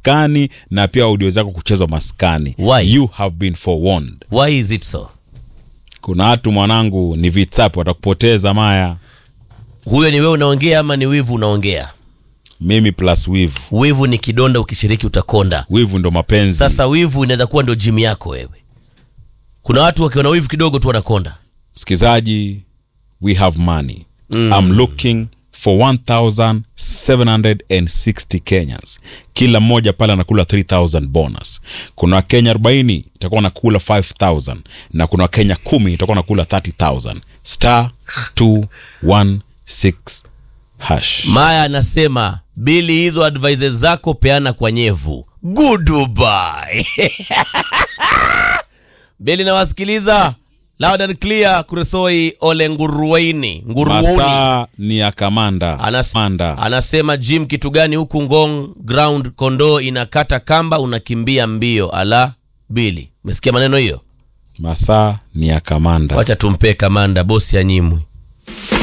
maskani na pia audio zako kuchezwa maskani Why? you have been forewarned why is it so kuna watu mwanangu ni vitsapi watakupoteza maya huyo ni wewe unaongea ama ni wivu unaongea mimi plus wivu wivu ni kidonda ukishiriki utakonda wivu ndo mapenzi sasa wivu inaweza kuwa ndio jimu yako wewe kuna watu wakiwa na wivu kidogo tu wanakonda msikizaji we have money mm. i'm looking for 1760 kenyans kila mmoja pale anakula 3000 bonus kuna wakenya 40 itakuwa nakula 5000 na kuna wakenya 10 itakuwa nakula 30000 star 216 hash maya anasema bili hizo advices zako peana kwa nyevu goodbye bili nawasikiliza loud and clear kuresoi ole ngurueni nguruoni masaa ni ya kamanda Anas, Manda. anasema jim kitu gani huku ngong ground kondoo inakata kamba unakimbia mbio ala bili umesikia maneno hiyo masaa ni ya kamanda wacha tumpee kamanda bosi ya nyimwi